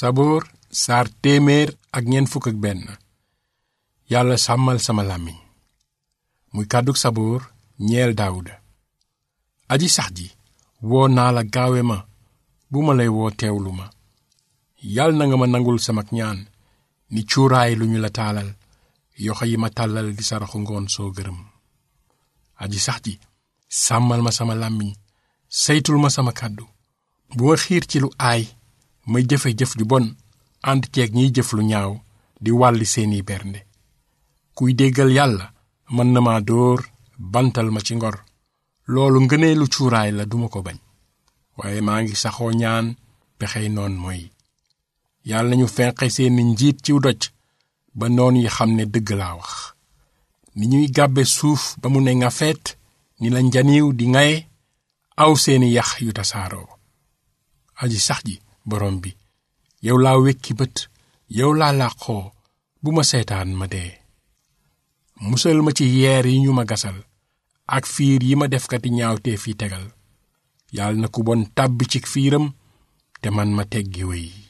saboor saar téeméer ak ñeent fukk ak benn yàlla sàmmal sama làmmiñ muy kàddug saboor ñeel daawuda aji sax ji woo naa la gaawe ma bu ma lay woo teewlu ma yàlla na nga ma nangul samak ñaan ni cuuraay lu ñu la taalal yoxo yi ma tàllal di saraxu ngoon soo gërëm aji sax ji sàmmal ma sama làmmiñ saytul ma sama kàddu bu ma xiir ci lu aay may jëfe jëf ju bon ànd ceeg ñiy jëf lu ñaaw di wàlli seeni bernde kuy déggal yàlla mën na ma dóor bantal ma ci ngor loolu ngëneelu cuuraay la duma ko bañ waaye maa ngi saxoo ñaan pexey noon mooy yàlla nañu fenqe seeni njiit ciw doj ba noon yi xam ne dëgg laa wax ni ñuy gàbbe suuf ba mu ne ngafeet ni la njaniw di ngaye aw seeni yax yu tasaaroo aji sax ji borom bi yow laa wekki bët yow laa làqoo bu ma seetaan ma dee musal ma ci yeer yi ñu ma gasal ak fiir yi ma defkati ñaawteef yi tegal yàlla na ku bon tàbbi ci fiiram te man ma teggi wéy